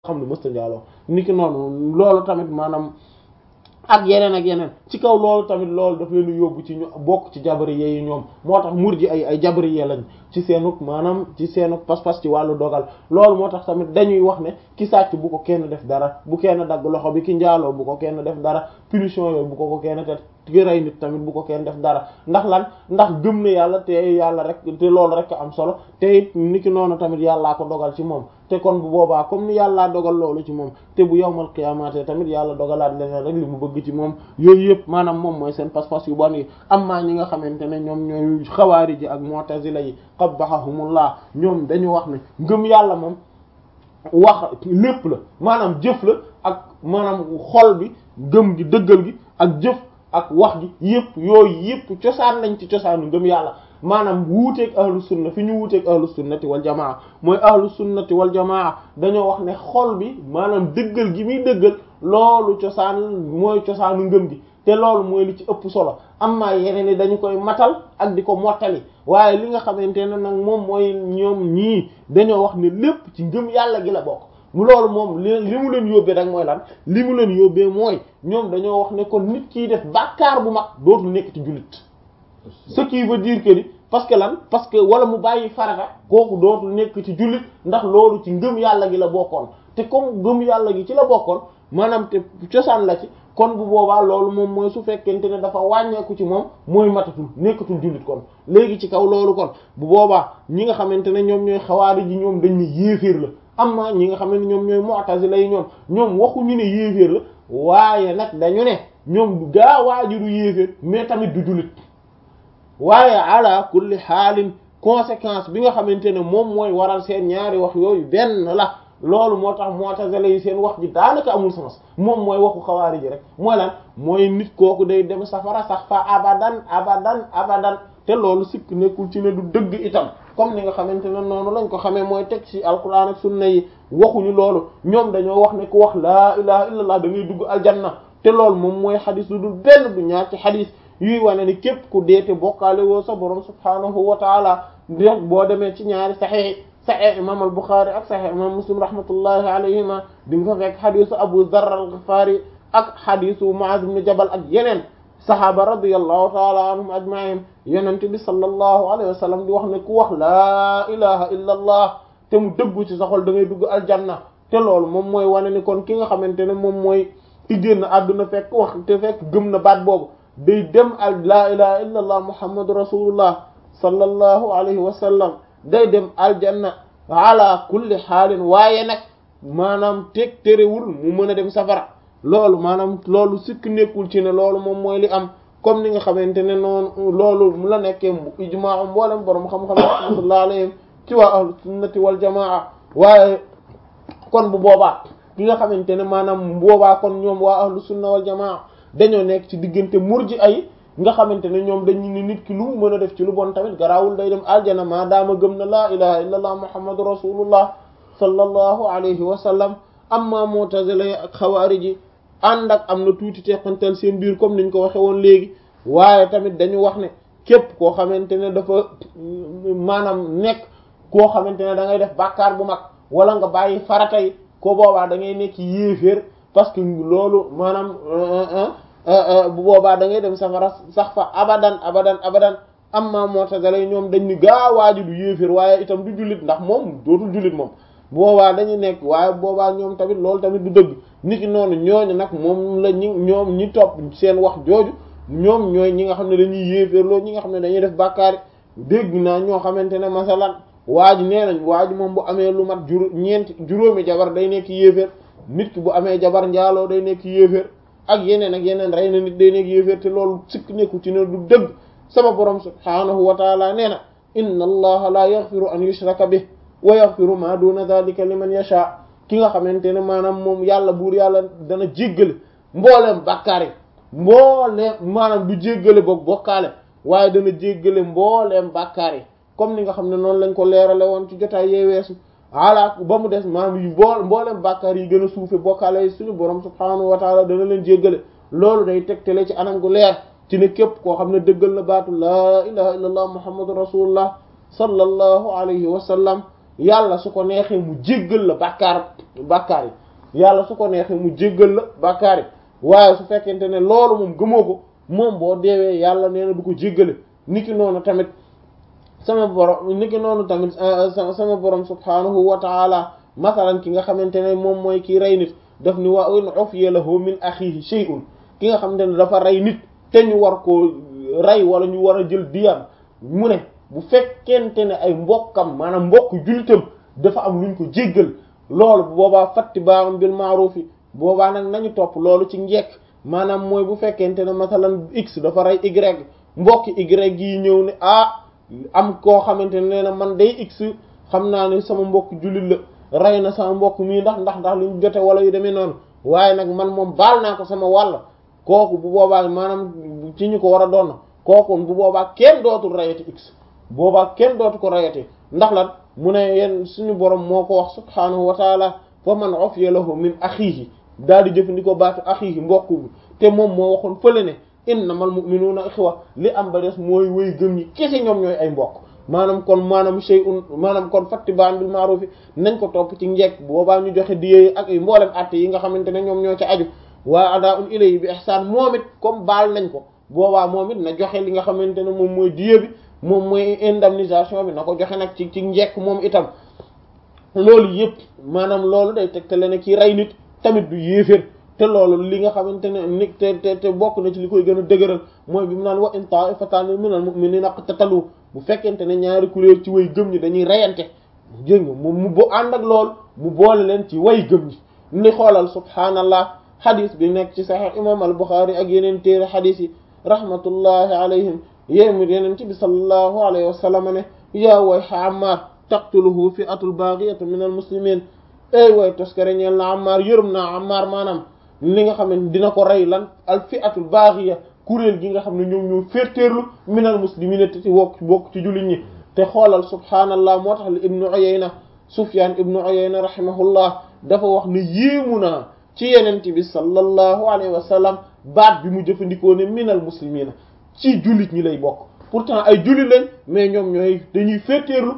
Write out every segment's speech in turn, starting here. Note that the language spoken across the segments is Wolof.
xam ne mësta njaaloo niki noonu loolu tamit maanaam ak yeneen ak yeneen ci kaw loolu tamit loolu daf leen yóbbu ci ñu bokk ci jabariye yi ñoom moo tax murji ay ay jabariye lañ ci seenuk maanaam ci seenuk pas-pas ci wàllu dogal loolu moo tax tamit dañuy wax ne ki sàcc bu ko kenn def dara bu kenn dagg loxo bi ki njaaloo bu ko kenn def dara punition yooyu bu ko ko kenn te ki rey nit tamit bu ko kenn def dara ndax lan ndax gëm na yàlla te yàlla rek te loolu rek am solo te it ni ki noonu tamit yàllaa ko dogal ci moom te kon bu boobaa comme ni yàllaa dogal loolu ci moom te bu yawmal qiyaamate tamit yàlla dogalaat leneen rek li mu bëgg ci moom yooyu yëpp maanaam moom mooy seen pas-pas yu bon yi amma ñi nga xamante ne ñoom ñooy xawaari ji ak mu'tazila yi qabbahahumullah ñoom dañu wax ne ngëm yàlla moom wax lépp la maanaam jëf la ak maanaam xol bi gëm gi dëggal gi ak jëf ak wax gi yëpp yooyu yëpp cosaan lañ ci cosaanu ngëm yàlla maanaam wuuteeg ahlu sunna fi ñu wuuteeg ahlu sunnati wal jamaa mooy ahlu sunnati wal jamaa dañoo wax ne xol bi maanaam dëggal gi muy dëggal loolu cosaan mooy cosaanu ngëm gi te loolu mooy li ci ëpp solo amma yeneen ni dañu koy matal ak di ko mottali waaye li nga xamante ne nag moom mooy ñoom ñii dañoo wax ne lépp ci ngëm yàlla gi la bokk mu loolu moom li li mu leen yóbbee rek mooy lan li mu leen yóbbee mooy ñoom dañoo wax ne kon nit kiy def bàkkaar bu mag dootul nekk ci jullit ce qui veut dire que ni parce que lan parce que wala mu bàyyi farata kooku dootul nekk ci jullit ndax loolu ci ngëm yàlla gi la bokkoon te comme ngëm yàlla gi ci la bokkoon maanaam te cosaan la ci kon bu boobaa loolu moom mooy su fekkente ne dafa wàññeeku ci moom mooy matatul nekkatul jullit kon léegi ci kaw loolu kon bu boobaa ñi nga xamante ne ñoom ñooy xawaari ji ñoom dañ ne yéeféer la amma ñi nga xam ne ñoom ñooy mu'tazila yi ñoom ñoom waxuñu ne yéeféer la waaye nag dañu ne ñoom du gaa waaju du yéeféer mais tamit du jullit waaye ala kulli xaalin conséquence bi nga xamante ne moom mooy waral seen ñaari wax yooyu benn la loolu moo tax mu'tazila yi seen wax ji daanaka amul sens moom mooy waxu xawaari ji rek mooy lan mooy nit kooku day dem safara sax fa abadan abadan abadan te loolu sikk nekkul ci ne du dëgg itam comme ni nga xamante ne noonu lañ ko xamee mooy teg ci alquran ak sunna yi waxuñu loolu ñoom dañoo wax ne ku wax laa ilaha illallah da ngay dugg aljanna te loolu moom mooy xadis lu dul benn du ñaar ci xadis yuy wane ni képp ku deete bokkaale woo sa borom subhaanahu wa taala rek boo demee ci ñaari saxiix saxiix imam al Buxaari ak saxiix imam Muslim rahmatullahi alayhima di nga fa fekk xadisu Abu Dharr al-Ghifari ak xadisu Muaz ibn Jabal ak yeneen saxaaba radiyallahu taala anhum ajmain yonent bi sallallahu alayhi wa sallam di wax ne ku wax laa ilaha illa allah te mu dëggu ci sa xol da ngay dugg aljanna te loolu moom mooy wane ni kon ki nga xamante ne moom mooy ki génn àdduna fekk wax te fekk gëm na baat boobu day dem al laa ilaha illa allah muhammadu rasulullah sallallahu alayhi wa sallam day dem aljanna ala kulli xaalin waaye nag maanaam teg terewul mu mën a dem safara loolu maanaam loolu sikk nekkul ci ne loolu moom mooy li am comme ni nga xamante ne noonu loolu mu la nekkee ijmaa mboolem borom xam-xam rahmatullah alayhim ci waa ahlu sunnati wal jamaa waaye kon bu boobaa ki nga xamante ne maanaam boobaa kon ñoom waa ahlu sunna wal jamaa dañoo nekk ci diggante murji ay nga xamante ne ñoom dañu ne nit ki lu mu mën a def ci lu bon tamit garaawul day dem aljana maa daama gëm na laa ilaha illa allah muhammadu rasulullah sallallahu alayhi wa sallam amma mu'tazila ak xawaari ji ànd ak am na tuuti teqantal seen biir comme niñ ko waxe woon léegi waaye tamit dañu wax ne képp koo xamante ne dafa maanaam nekk koo xamante ne da ngay def bàkkaar bu mag wala nga bàyyi farata yi ko boobaa da ngay nekk yéeféer parce que loolu maanaam bu boobaa da ngay dem safara sax fa abadan abadan abadan amma mu'tazila ñoom dañ ni gaa waaji du yéeféer waaye itam du jullit ndax moom dootul jullit moom boobaa dañu nekk waaye boobaa ñoom tamit loolu tamit du dëgg nit ki noonu ñooñu nag moom la ñi ñoom ñi topp seen wax jooju ñoom ñooy ñi nga xam ne dañuy yéeféer loolu ñi nga xam ne dañuy def bàkkaari dégg naa ñoo xamante ne masalan waa ji nee nañ waa ji moom bu amee lu mat juró ñeenti juróomi jabar day nekk yéeféer nit ki bu amee jabar njaaloo day nekk yéeféer ak yeneen ak yeneen rey na nit day nekk yéeféer te loolu sikk nekku ci ne du dëgg sama borom subhaanahu wa taala nee na inna allaha la yaghfiru an yushraka bih wa yaghfiru ma duna dhalika liman yasha ki nga xamante ne maanaam moom yàlla buur yàlla dana jéggale mbooleem bàkkaar yi mbooleem maanaam du jéggale boog bokkaale waaye dana jéggale mbooleem bàkkaar yi comme ni nga xam ne noonu lañ ko leerale woon ci jotaay yee weesu ala ba mu des maanaam yu mbool mbooleem bàkkaar yi gën a suufe bokkaale yi suñu borom subhaanahu wa taala dana leen jéggale loolu day tegtale ci anam gu leer ci ne képp koo xam ne dëggal na baatu laa ilaha illa allah muhammadu rasulullah sallallahu alayhi wa sallam yàlla su ko neexee mu jéggal la bàkkaar bàkkaar yi yàlla su ko neexee mu jéggal la bàkkaar yi waaye su fekkente ne loolu moom gëmoo ko moom boo deewee yàlla nee na du ko jéggale niki noonu tamit sama borom niki noonu tamit sama borom subhaanahu wa taala masalan ki nga xamante ne moom mooy ki rey nit daf ni wa in ufiya lahu min akhihi shay'un ki nga xamante ne dafa rey nit te ñu war koo rey wala ñu war a jël diyam mu ne bu fekkente ne ay mbokkam maanaam mbokk jullitam dafa am luñ ko jéggal loolu bu boobaa fatti baam bil ma'ruf yi boobaa nag nañu topp loolu ci njekk maanaam mooy bu fekkente ne masalan x dafa rey y mbokki y yi ñëw ne ah am koo xamante ne nee na man day x xam naa ne sama mbokk jullit la rey na sama mbokk mii ndax ndax ndax luñ jote wala yu demee noonu waaye nag man moom baal naa ko sama wàll kooku bu boobaa maanaam ci ñu ko war a doon kooku bu boobaa kenn dootul rayati x boobaa kenn dootu ko rayati ndax lan mu ne yenn suñu borom moo ko wax subhaanahu wa taala fa man ufiya lahu min axiihi daal di jëfandikoo baatu axiihi mbokk bi te moom moo waxoon fële ne innamal mu'minuuna ixwa li am ba des mooy way gëm ñi kese ñoom ñooy ay mbokk maanaam kon maanaam shay'un maanaam kon fattibaan bil ma'ruf nañ ko topp ci njekk boobaa ñu joxe diye ak ay mboolem atte yi nga xamante ne ñoom ñoo ci aju waa adaa'un ilayhi bi ihsaan moom it comme baal nañ ko boobaa moom it na joxe li nga xamante ne moom mooy diye bi moom mooy indemnisation bi na ko joxe nag ci ci njekk moom itam loolu yëpp maanaam loolu day tegtale ne kii rey nit tamit du yéeféer te loolu li nga xamante ne ni te te te bokk na ci li koy gën a dëgëral mooy bi mu naan wa in ta'ifatan minal mu'minina iqtatalu bu fekkente ne ñaari kuréel ci way gëm ñi dañuy reyante jëng mu mu bo ànd ak lool mu boole leen ci way gëm ñi ni xoolal subhaanallah xadis bi nekk ci sahih imam al Bukhari ak yeneen téere xadis yi rahmatullahi alayhim yéen yeneen ci bi sallallahu alayhi wa sallam ne yaa wayha Ammar taqtuluhu fi'atul baghiyatu minal muslimin ey way toskare ñeel na Ammar yërëm naa Ammar maanaam li nga xam ne dina ko rey lan al fi'atul baghiya kuréel gi nga xam ne ñoom ñoo féeteerlu minal muslimin te ci wokk bokk ci jullit ñi te xoolal subhaanallah moo tax li ibnu Uyayna Sufyan ibnu Uyayna rahimahullah dafa wax ne yéemu naa ci yenente bi sallallahu alayhi wa sallam baat bi mu jëfandikoo ne minal muslimina ci jullit ñi lay bokk pourtant ay jullit lañ mais ñoom ñooy dañuy féeteerlu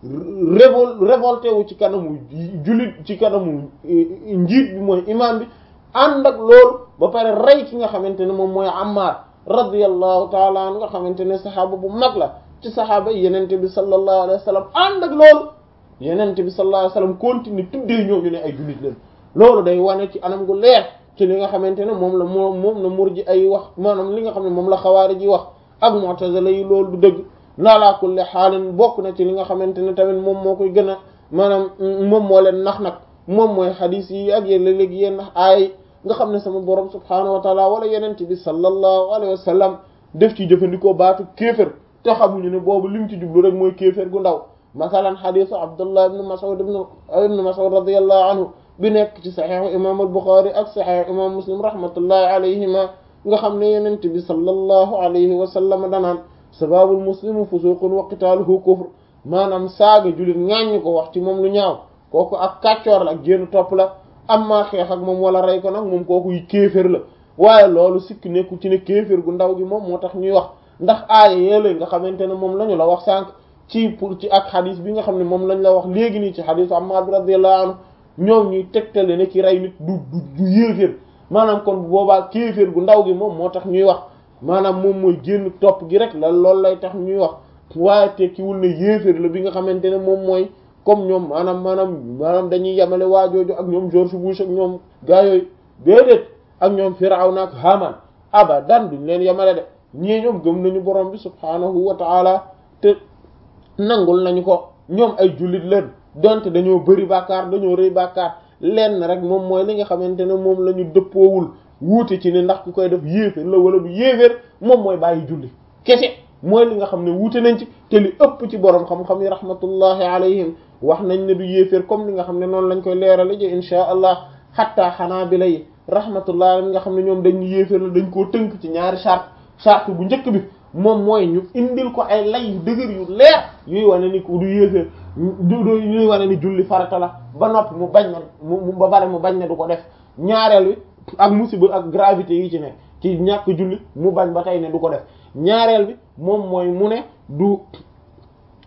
révol révolté wu ci kanamu jullit ci kanamu njiit bi mooy imam bi ànd ak loolu ba pare rey ki nga xamante ne moom mooy Ammar radiyallahu taala an nga xamante ne saxaaba bu mag la ci saxaaba yi yenente bi sallallahu alayhi wa sallam ànd ak loolu yenente bi sallallahu alayhi wa sallam continue tuddee ñooñu ne ay jullit lañ loolu day wane ci anam gu leer ci li nga xamante ne moom la moom moom la murji ay wax maanaam li nga xam ne moom la xawaari ji wax ak mu'tazila yi loolu du dëgg laalaa kulli xaalin bokk na ci li nga xamante ne tamit moom moo koy gën a maanaam moom moo leen nax nag moom mooy xadiis yi ak yéen léeg-léeg yéen aay nga xam ne sama borom subhaanahu wa taala wala yenent bi sallallahu alayhi wa sallam def ci jëfandikoo baatu kéefër te xamuñu ne boobu lim ci jublu rek mooy kéefër gu ndaw masalan xadiisu abdullah ibn mas'ud ibn mas'ud radiyallahu anhu bi nekk ci saxiixu imam al-Bukhari ak saxiixu imam muslim rahmatullahi alayhima nga xam ne yenent bi sallallahu alayhi wa sallam danaan sababul muslimu fusuqun wa qitaaluhu kufr maanaam saaga jullit ŋàññi ko wax ci moom lu ñaaw kooku ak kàccoor la ak génn topp la amma xeex ak moom wala rey ko nag moom kooku kéefér la waaye loolu sikk nekku ci ne kéefér gu ndaw gi moom moo tax ñuy wax ndax aaya yéele nga xamante ne moom la ñu la wax sànq ci pour ci ak xadis bi nga xam ne moom lañ la wax léegi nii ci xadisu Ammaar bi radiyallahu anhu ñoom ñuy tegtale ne ki rey nit du du du yéeféer maanaam kon boobaa kéeféer gu ndaw gi moom moo tax ñuy wax maanaam moom mooy génn topp gi rek la loolu lay tax ñuy wax waaye tekkiwul ne yéeféer la bi nga xamante ne moom mooy comme ñoom maanaam maanaam maanaam dañuy yemale waajooju ak ñoom George Bush ak ñoom gaa yooyu déedéet ak ñoom Firawna ak Haman abadan duñ leen yemale de ñii ñoom gëm nañu borom bi subhaanahu wa taala te nangul nañu ko ñoom ay jullit leen donte dañoo bëri bàkkaar dañoo rëy bàkkaar lenn rek moom mooy li nga xamante ne moom la ñu dëppoowul wuute ci ne ndax ku koy def yéeféer la wala du yéeféer moom mooy bàyyi julli kese mooy li nga xam ne wuute nañ ci te li ëpp ci borom xam-xam yi rahmatullahi alayhim wax nañ ne du yéeféer comme li nga xam ne noonu lañ koy leerale ji insha allah xatta xanaabila yi rahmatullahi alayhim nga xam ne ñoom dañ yéeféer la dañ koo tënk ci ñaari charte charte bu njëkk bi moom mooy ñu indil ko ay lay yu dëgër yu leer yuy wane ni ku du yéeféer du du yuy wane ni julli farata la ba noppi mu bañ na mu ba bare mu bañ ne du ko def ñaareel bi ak musiba ak gravité yi ci ne ci ñàkk julli mu bañ ba tey ne du ko def ñaareel bi moom mooy mu ne du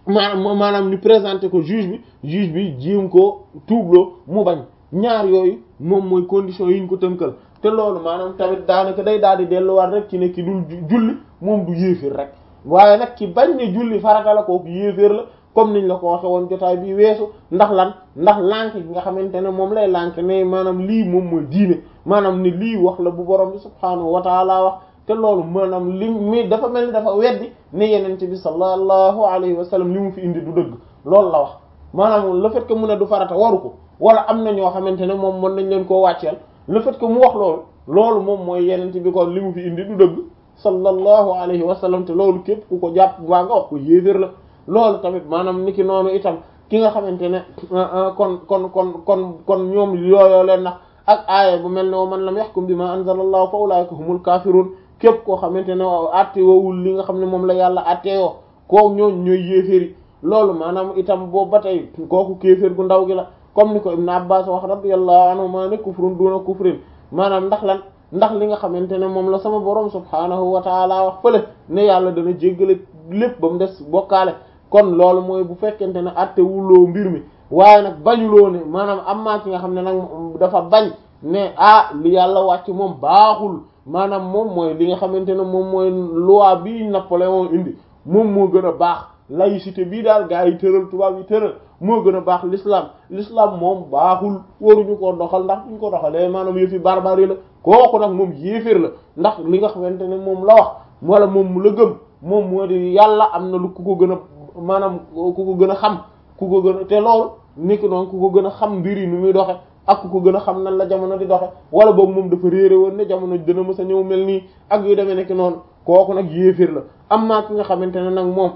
maanaam maanaam ñu présenté ko juge bi juge bi jéem ko tuubloo mu bañ ñaar yooyu moom mooy condition yi ñu ko tënkal te loolu maanaam tamit daanaka day daal di delluwaat rek ci ne ki dul julli moom du yéeféer rek waaye nag ki bañ ne julli farata la kooku yéeféer la comme niñ la ko waxe woon jotaay bi weesu ndax lan ndax lànk gi nga xamante ne moom lay lànk ne maanaam lii moom mooy diine maanaam ni lii wax la bu borom bi subhaanahu wa taala wax te loolu maanaam li mi dafa mel ni dafa weddi ne yenente bi sallallahu alayhi wa sallam li mu fi indi du dëgg loolu la wax maanaam le fait que mu ne du farata waru ko wala am na ñoo xamante ne moom mën nañ leen koo wàcceel le fait que mu wax loolu loolu moom mooy yenente bi kon li mu fi indi du dëgg sallallahu alayhi wa sallam te loolu képp ku ko jàpp waa nga wax ko yéeféer la loolu tamit maanaam niki noonu itam ki nga xamante ne kon kon kon kon kon ñoom yooyoo leen nax ak aaya bu mel ne wa man lam yahkum bima anzalallahu fa ulaika humul kafirun képp koo xamante ne atte woowul li nga xam ne moom la yàlla attewoo koo ñooñ ñooy yéeféeri loolu maanaam itam boobu ba tey kooku kéeféer gu ndaw gi la comme ni ko Ibn Abbas wax radiyallahu anhu maa ne kufrun duna kufrin maanaam ndax lan ndax li nga xamante ne moom la sama borom subhaanahu wa taala wax fële ne yàlla dana jéggale lépp ba mu des bokkaale kon loolu mooy bu fekkente ne atte wuloo mbir mi waaye nag bañuloo ne maanaam am maa ki nga xam ne nag dafa bañ ne ah li yàlla wàcc moom baaxul maanaam moom mooy li nga xamante ne moom mooy loi bi Napoléon indi moom moo gën a baax laïcité bii daal gaa yi tëral tubaab yi tëral moo gën a baax l'islam l'islam moom baaxul waruñu ko doxal ndax buñ ko doxalee maanaam yëfi barbarie la kooku nag moom yéeféer la ndax li nga xamante ne moom la wax wala moom mu la gëm moom moo di yàlla am na lu ku ko gën a maanaam ku ko gën a xam ku ko gën a te loolu niki noonu ku ko gën a xam mbir yi nu muy doxe ak ku ko gën a xam nan la jamono di doxe wala boobu moom dafa réere woon ne jamono dina mës a ñëw mel nii ak yu demee nekk noonu kooku nag yéeféer la am naa ki nga xamante ne nag moom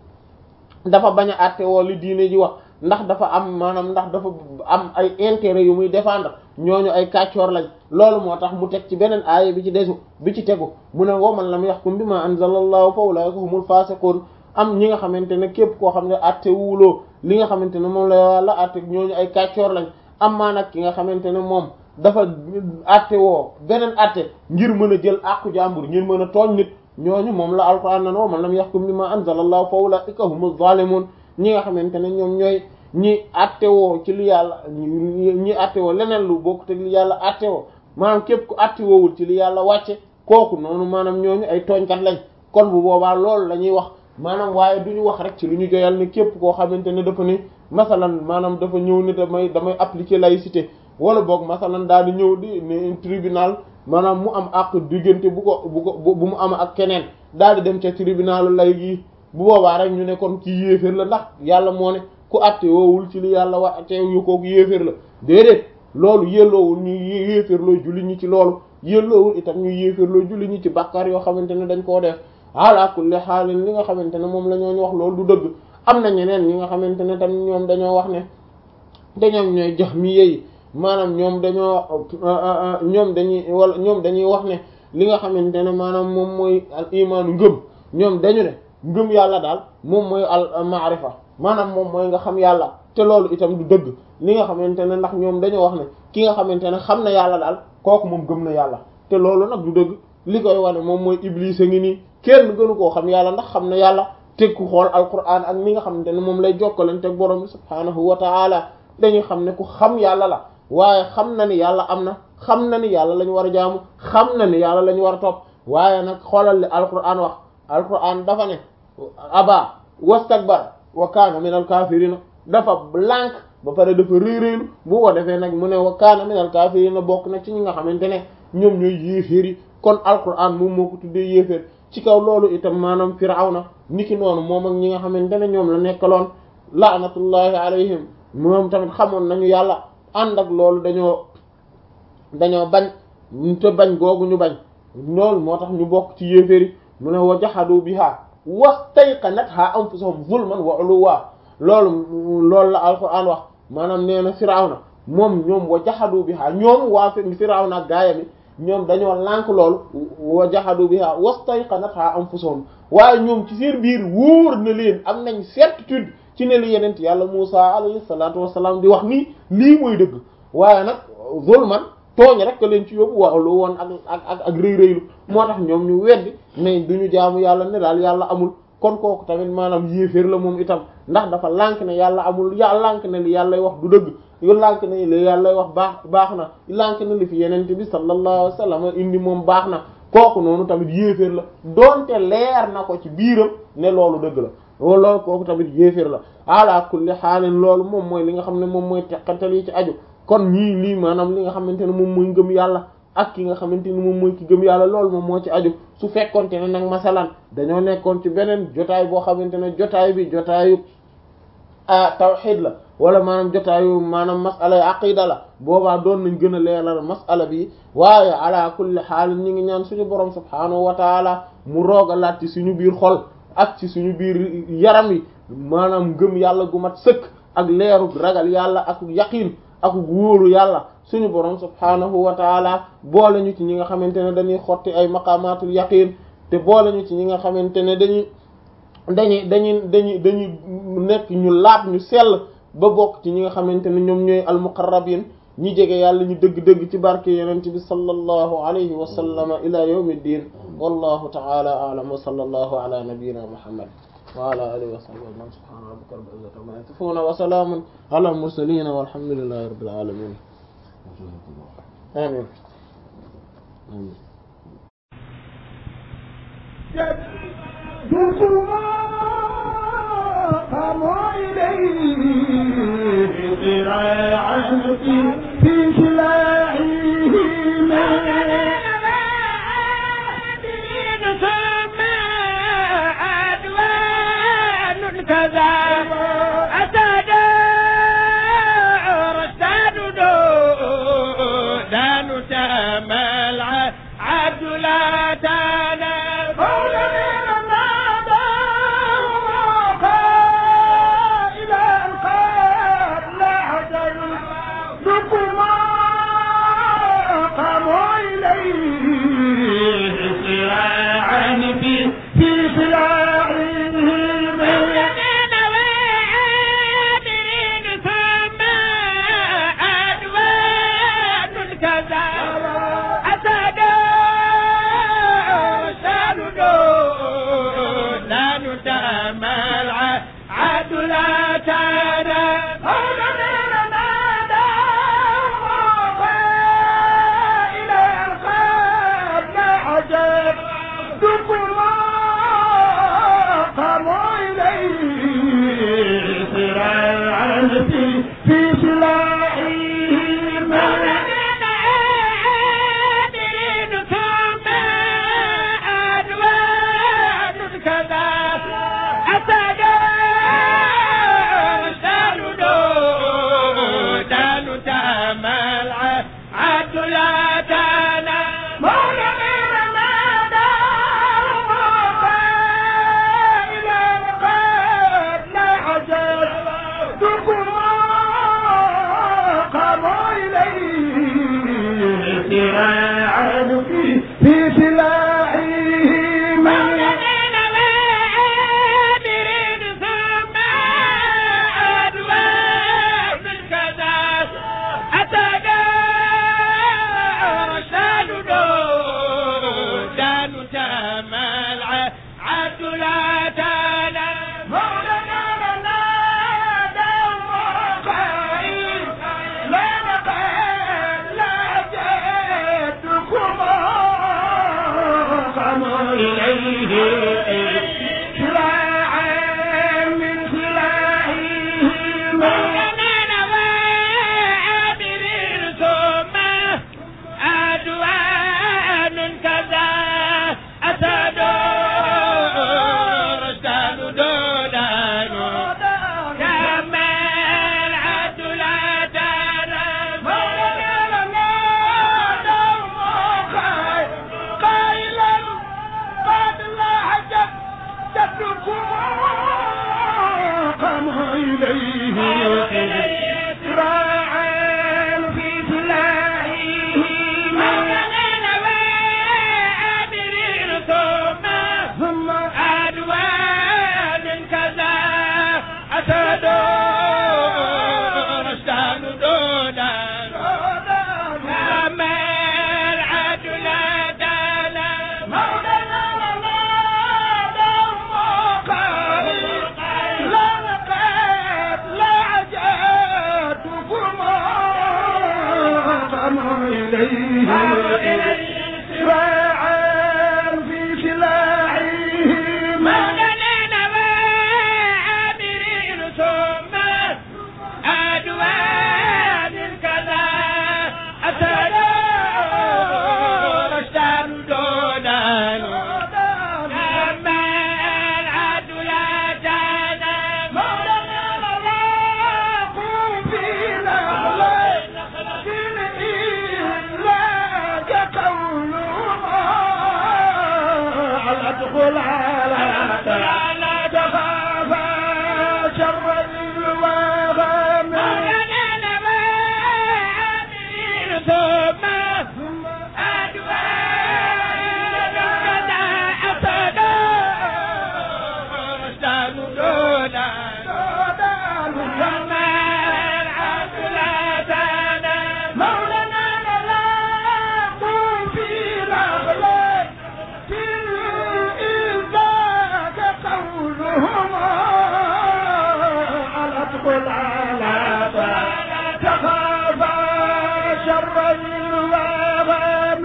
dafa bañ a àtte woo li diine ji wax ndax dafa am maanaam ndax dafa am ay intérêt yu muy défendre ñooñu ay kàccoor lañ loolu moo tax mu teg ci beneen aaya bi ci desu bi ci tegu mu ne wa man lam yahkum bima anzalallahu fa ulaika humul fasiqun am ñi nga xamante ne képp koo xam ne àtte wuuloo li nga xamante ne moom la yàlla àtte ñooñu ay kàccoor lañ am maa nag ki nga xamante ne moom dafa àtte woo beneen àtte ngir mën a jël àqu jàmbur ngir mën a tooñ nit ñooñu moom la alquran nan wa man lam yahkum bima anzalallahu fa ulaika humuz zalimun ñi nga xamante ne ñoom ñooy ñi attewoo ci li yàlla ñi attewoo leneen lu bokk te li yàlla attewoo maanaam képp ku attewoowul ci li yàlla wàcce kooku noonu maanaam ñooñu ay tooñkat lañ kon bu boobaa loolu la ñuy wax maanaam waaye du ñu wax rek ci lu ñu joyal ne képp koo xamante ne dafa ni masalan maanaam dafa ñëw ni damay damay appliquer laïcité wala boog masalan daal di ñëw di ne tribunal maanaam mu am ak diggante bu ko bu ko bu mu am ak keneen daal di dem ca tribunal lay gi bu boobaa rek ñu ne kon ci yéeféer la ndax yàlla moo ne ku àtte woowul ci li yàlla wa te yu kooku yéeféer la déedéet loolu yelloowul ñu yéeféer loo julli ñi ci loolu yelloowul itam ñu yéeféer loo julli ñi ci bàkkaar yoo xamante ne dañ koo def ala kulli xaalin li nga xamante ne moom la ñooñu wax loolu du dëgg am na ñeneen ñi nga xamante ne tam ñoom dañoo wax ne dañoom ñooy jox mi yeyi maanaam ñoom dañoo ñoom dañuy wala ñoom dañuy wax ne li nga xamante ne maanaam moom mooy al imaanu ngëm ñoom dañu ne ngëm yàlla daal moom mooy al maarifa maanaam moom mooy nga xam yàlla te loolu itam du dëgg li nga xamante ne ndax ñoom dañoo wax ne ki nga xamante ne xam na yàlla daal kooku moom gëm na yàlla te loolu nag du dëgg li koy wane moom mooy iblis a ngi nii kenn gënu koo xam yàlla ndax xam na yàlla teg ku xool alquran ak li nga xamante ne moom lay jokkalante ak borom bi subhaanahu wa taala dañuy xam ne ku xam yàlla la waaye xam na ni yàlla am na xam na ni yàlla lañu war a jaamu xam na ni yàlla lañu war a topp waaye nag xoolal li alquran wax alquran dafa ne aba wastakbar wa kaana min al kaafirina dafa lànk ba pare dafa réeréelu bu ko defee nag mu ne wa kaana min al kaafirina bokk na ci ñi nga xamante ne ñoom ñooy yéeféer yi kon alquran moom moo ko tuddee yéeféer ci kaw loolu itam maanaam firawna niki noonu moom ak ñi nga xamante ne ñoom la nekkaloon laanatullahi alayhim moom tamit xamoon nañu yàlla ànd ak loolu dañoo dañoo bañ te bañ googu ñu bañ loolu moo tax ñu bokk ci yéeféer yi mu ne wa jaxadu biha wastayqanatha anfusuhum zulman wa uluwa loolu loolu la alquran wax maanaam nee na firawna moom ñoom wa jaxadu biha ñoom waa firawna ak gaaya mi ñoom dañoo lànk loolu wa jaxadu biha wastayqanatha anfusuhum waaye ñoom ci seen biir wóor na leen am nañ certitude ci ne li yenent yàlla Musa alayhi salaatu wassalaam di wax nii lii mooy dëgg waaye nag zulman tooñ rek leen ci yóbbu waaw lu woon ak ak ak ak rëy rëylu moo tax ñoom ñu weddi ne duñu jaamu yàlla ne daal yàlla amul kon kooku tamit maanaam yéeféer la moom itam ndax dafa lànk ne yàlla amul ya lànk ne li yàllay wax du dëgg yu lànk ne li yàllay wax baax baax na lànk ne li fi yenente bi sallallahu alayhi wasallam indi moom baax na kooku noonu tamit yéeféer la doonte leer na ko ci biiram ne loolu dëgg la loolu kooku tamit yéeféer la ala kulli xaalin loolu moom mooy li nga xam ne moom mooy teqantal yi ci aju kon ñii lii maanaam li nga xamante ne moom mooy ngëm yàlla ak ki nga xamante ni moom mooy ki gëm yàlla loolu moom moo ci aju su fekkonte ne nag masalan dañoo nekkoon ci beneen jotaay boo xamante ne jotaay bi jotaayu ah tawxid la wala maanaam jotaayu maanaam masala yu aqida la boobaa doon nañ gën a leeral masala bi waaye ala kulli xaal ñi ngi ñaan suñu borom subhaanahu wa taala mu roogalaat ci suñu biir xol ak ci suñu biir yaram yi maanaam ngëm yàlla gu mat sëkk ak leeru ragal yàlla ak yaqiin ak wóolu yàlla suñu borom subhaanahu wa taala boole ñu ci ñi nga xamante ne dañuy xotti ay maqamatul yaqiin te boole ñu ci ñi nga xamante ne dañuy dañuy dañuy dañuy dañuy nekk ñu laab ñu sell ba bokk ci ñi nga xamante ne ñoom ñooy almuqarrabin ñi jege yàlla ñu dëgg-dëgg ci barke yonent bi sallallahu alayhi wa sallama ila yawmi ddin wallahu ta'ala a'lam wa sallallahu ala nabiyyina muhammad wa ala alihi wa sahbihi man subhana rabbika rabbil izzati amma yasifun wa salamun ala al mursalin walhamdulillahi rabbil alamin amin amin قاموا إليه ذراعا في في سلاحهم كذا أتى رشاد دان تمل عبد لا تنال إليه سراعا في سلاحه مولانا وعامرين ثم أدوان كذا أتنا رشدان دودان أما العدل لا جانا مولانا رواق في نخلة لا قول على ادخل على لا تخاف شر الوغم مولانا وعامرين ثم أدوان كذا أتنا رشدان دودان أما العدل لا جانا مولانا رواق في نخلة إذاك قولهم على ادخل على لا تخاف شر الوغم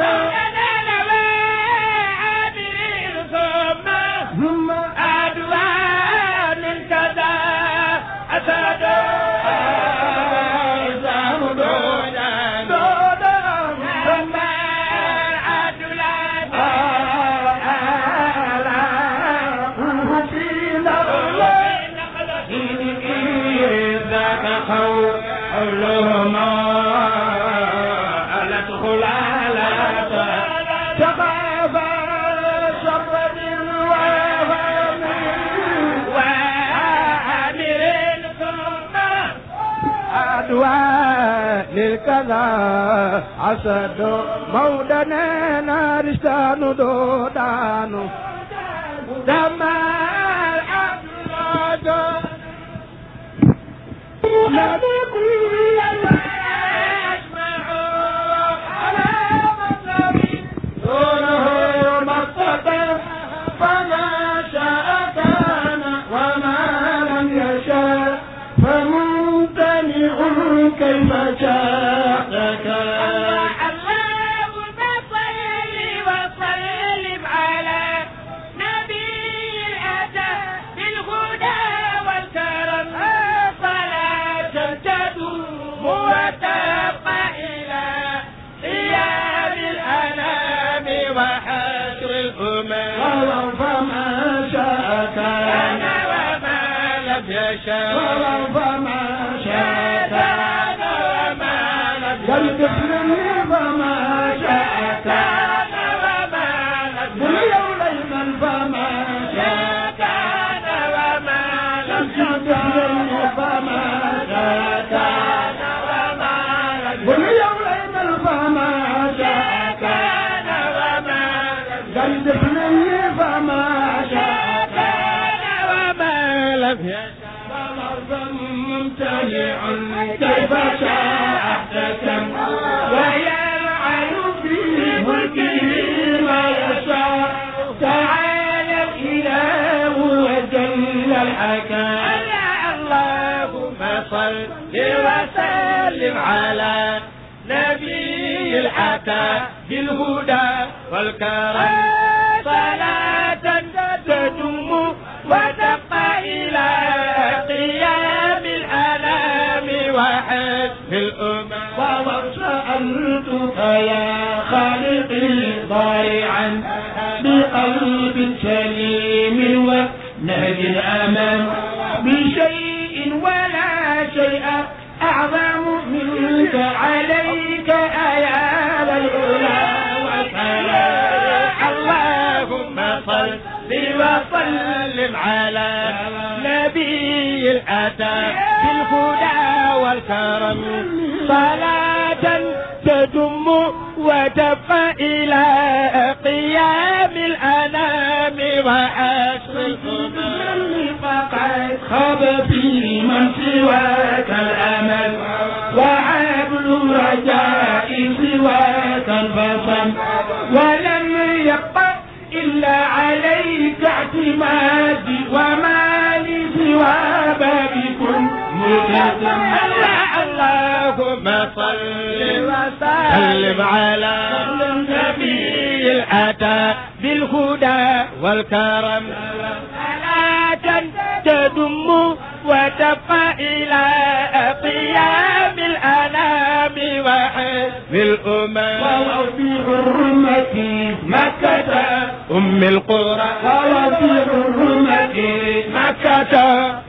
ثم أدوان كذا أسد أعزام دودان دودان ثم العدل آلاؤه في نخلة ذاك قولهما ألا تدخل على تخافا شر الوهم وعامر ثم أدواء للكذا عسد مودنا نارستان دودان دما العبد نبي كل ما يسمع على مطلب دونه مقتدر فما شاء كان وما لم يشاء فممتنع كيف شاء كان اللهم صل وسلم على نبي الأتى بالهدى والكرم صلاة تدوم وتبقى إلى قيام الأنام وحشر الأمم ولو فما شاء كان كان وما لم يشاء ولو فما شاء كان كان وما لم والطفل يشاء فما شاء كان كان وما لم قل يشاء يومين فما شاء كان وما لم والطفل فما شاء كان قل يومين فما شاء كان والطفل فما شاء كان ممتنع كيف شاء احتكم ويلعن في ملكه ما يشاء تعالى الاله وجل الحكم اللهم صل وسلم على نبي العتا بالهدى والكرم صلاة تدوم وتبقى إلى قيام الأنام وحسب الأمم وسألتك يا خالقي ضارعا بقلب سليم ونهج الأمام بشيء ولا شيء أعظم منك عليك أيا العلا وكلام اللهم صل وسلم على نبي الأتى بالهدى والكرم صلاة تدم وتبقى إلى قيام الأنام وعشر الأمم فقد خاب في من سواك الأمل وعبد رجاء سواك البصم ولم يبق إلا عليك اعتمادي وما لي سوى بابكم ملتزم الله اللهم اللهم صل وسلم على النبي الأتى بالهدى والكرم صلاة تدم وتبقى إلى قيام الأنام وحزب الأمم وفي حرمة مكة أم القرى وفي حرمة مكة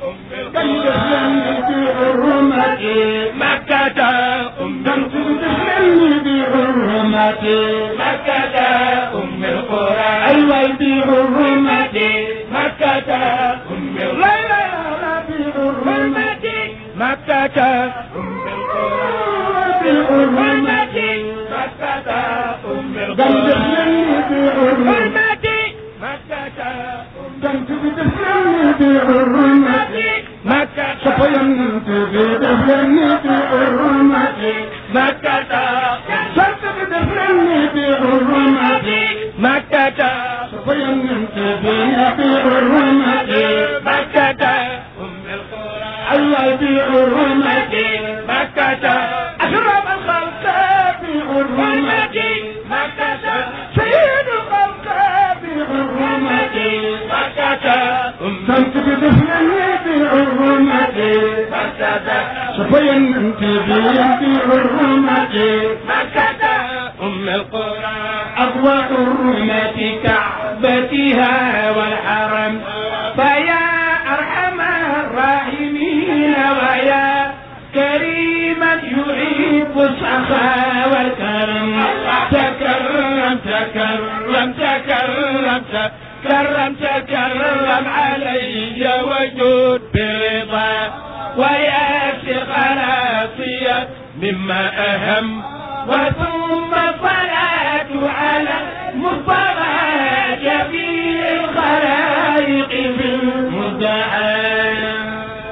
في حرمة مكة أم تسلمني بحرمة مكة أم القرى أيوة بحرمة مكة أم لا لا لا بحرمة مكة أم القرى بحرمة مكة أم تسلمني بحرمة مكة تسلمني بحرمة مكة صفينت بدفني بحرمة مكة صرت بدفني بحرمة مكة صفينت بحرمة مكة أم القرى الله بحرمة مكة أشرف الخلق بحرمة مكة سيد الخلق بحرمة مكة أم صرت بدفني بحرمة مكة صفينت بحرمة مكة أم القرى أقوى حرمة كعبتها والحرم فيا أرحم الراحمين ويا كريما يحب السخاء والكرم تكرم تكرم تكرم تكرم تكرم علي وجود برضا وياسر خلاصية مما أهم وثم الصلاة على المصطفى